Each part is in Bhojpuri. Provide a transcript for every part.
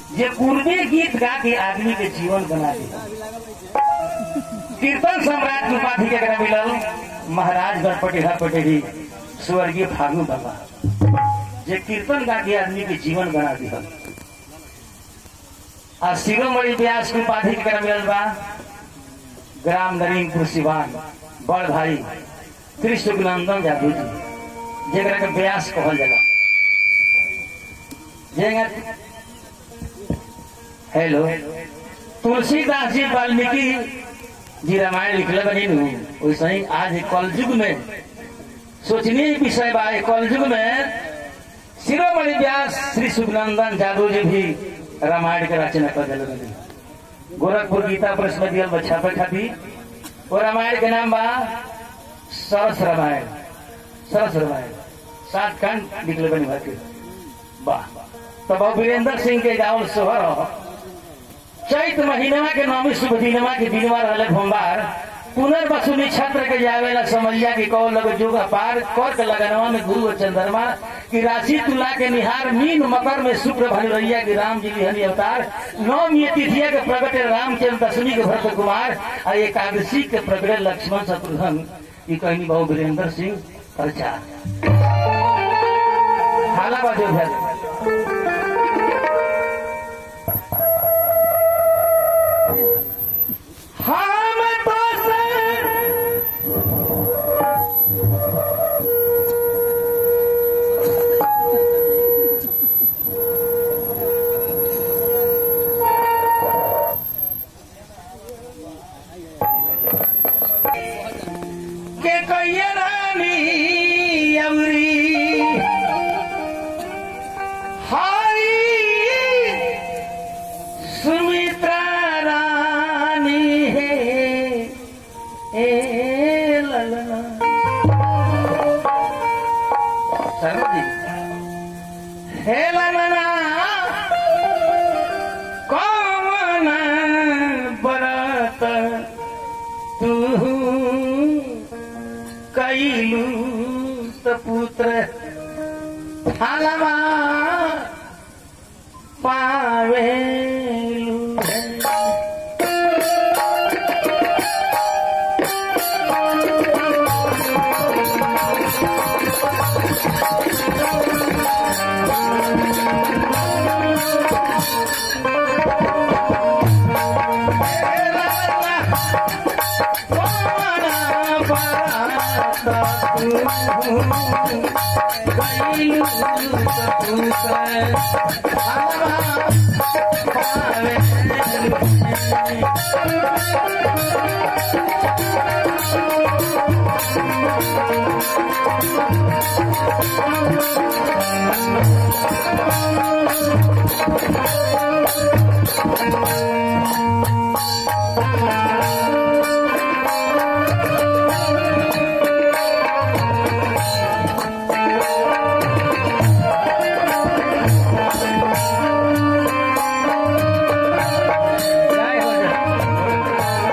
जे पूर्वी गीत गा के आदमी के जीवन बना दिया कीर्तन सम्राट की उपाधि के एकरा मिलल महाराज गणपति पटेरी स्वर्गीय फागू बाबा जे कीर्तन गा के आदमी के जीवन बना दिया आ शिरोमणि व्यास की उपाधि के एकरा मिलल बा ग्राम नरीनपुर सिवान बड़ भाई कृष्ण नंदन जादू जी जेकरा के व्यास कहल जाला जेगा हेलो तुलसीदास जी वाल्मीकि जी रामायण लिखले बनी नु वैसे ही आज कलयुग में सोचनीय विषय बा ए कलयुग में शिरोमणि व्यास श्री सुखनंदन जादू जी भी रामायण के रचना कर दिले बनी गोरखपुर गीता प्रेस में दियल बच्चा पे खातिर वो रामायण के नाम बा सरस रामायण सरस रामायण सात खंड निकले बनी भाई वाह तो बाबू वीरेंद्र सिंह के गाँव सोहर हो। चैत महीनमा के नौमी शुभ दिनमा के दिनवा रहले भोमबार पुनर्वसुनी छत्र के जावेला समैया के कौ लग जोग पार कर के लगनवा में गुरु और चंद्रमा की राशि तुला के निहार मीन मकर में शुक्र भनुरैया की राम जी लिहनी अवतार नौम ये तिथिया के प्रगटे रामचंद्र दशमी के भरत कुमार और एकादशी के प्रगटे लक्ष्मण शत्रुघ्न ये कहनी बहु वीरेंद्र सिंह प्रचार हाला बाजू भैया हम तो से के कहिए रानी अमरी हारी सुमित्रा रानी है ए ललना शर्मा जी हे ललना कौन बरत तू कैलू त पुत्र थालमा पावेलू जय हो जय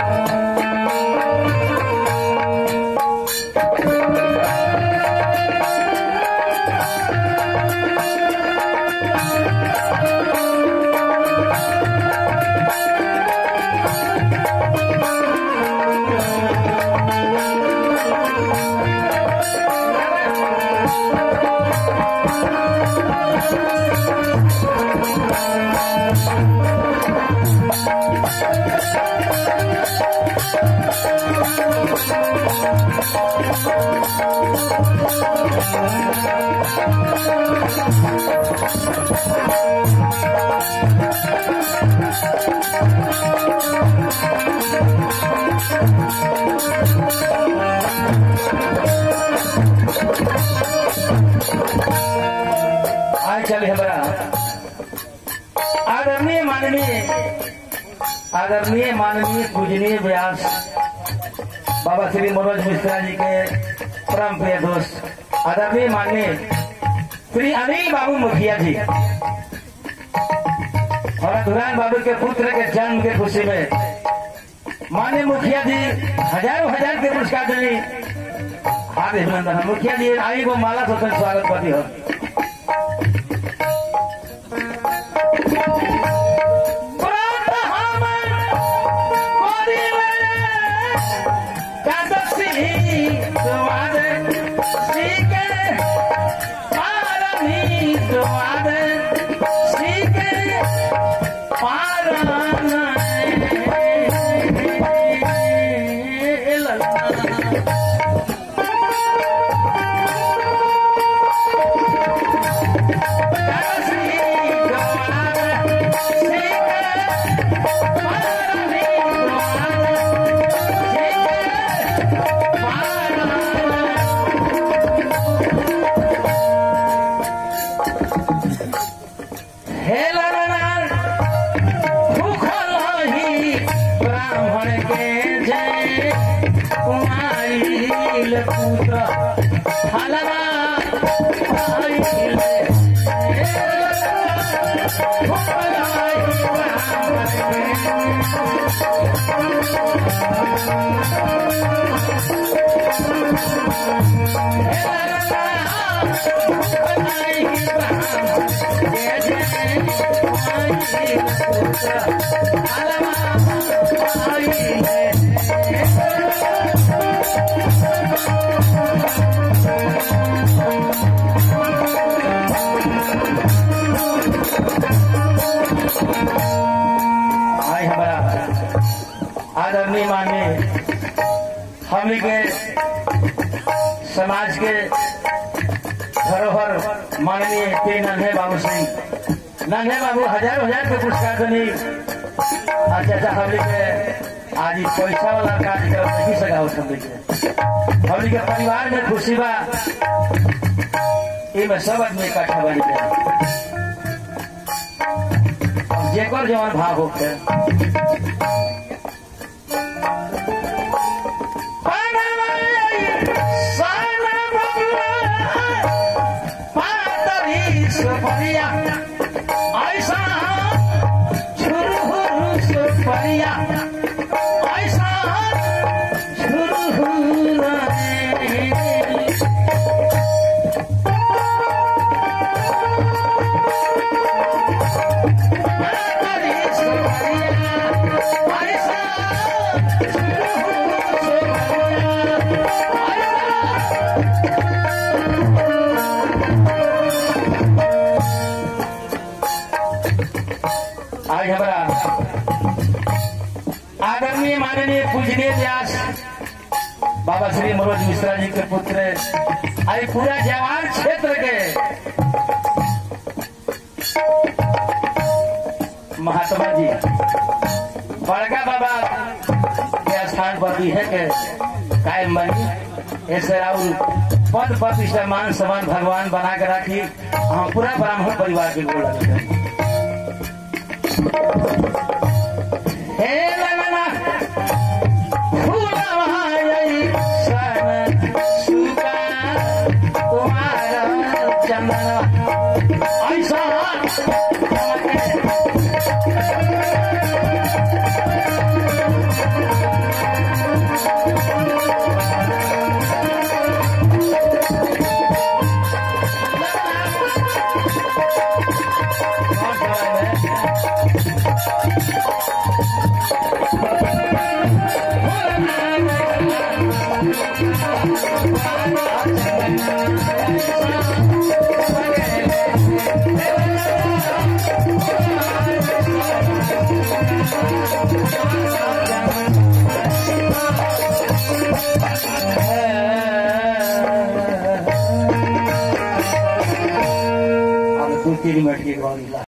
आज चले हमारा आदरणीय माननीय आदरणीय माननीय पूजनीय व्यास बाबा श्री मनोज मिश्रा जी के परम प्रिय दोस्त आदरणीय माननीय श्री अनिल बाबू मुखिया जी और धुरान बाबू के पुत्र के जन्म के खुशी में माननीय मुखिया जी हजारों हजार के पुरस्कार देनी हार्दिक अभिनंदन मुखिया जी आई को माला से स्वागत करती हो ब्राह्मण के जय कुमारी पुत्र हलवा आई हमारा आदरणीय माननीय हमनी के समाज के धरोहर माननीय पी नन्हे बाबू सिंह नन्हे बाबू हजार हजार के पुरस्कार देनी आ चाचा हमनी के आज ई पैसा वाला कार्यक्रम नहीं सका हमनी के हमनी के परिवार में खुशी बा इमे सब आदमी इकट्ठा बनी जाए जेकर जवन भाव होके आज हमारा आदरणीय माननीय पूजनीय व्यास बाबा श्री मनोज मिश्रा जी के पुत्र आज पूरा जवान क्षेत्र के महात्मा जी बड़का बाबा के स्थान पर भी है के कायम बनी ऐसे राहुल पद प्रतिष्ठा मान सम्मान भगवान बना के राखी हम पूरा ब्राह्मण परिवार के गोल लगते हैं हे ललना फूलवाई सन सुगा कुमार चंदन ऐसा अब दू तीन मिनट की गौरी ला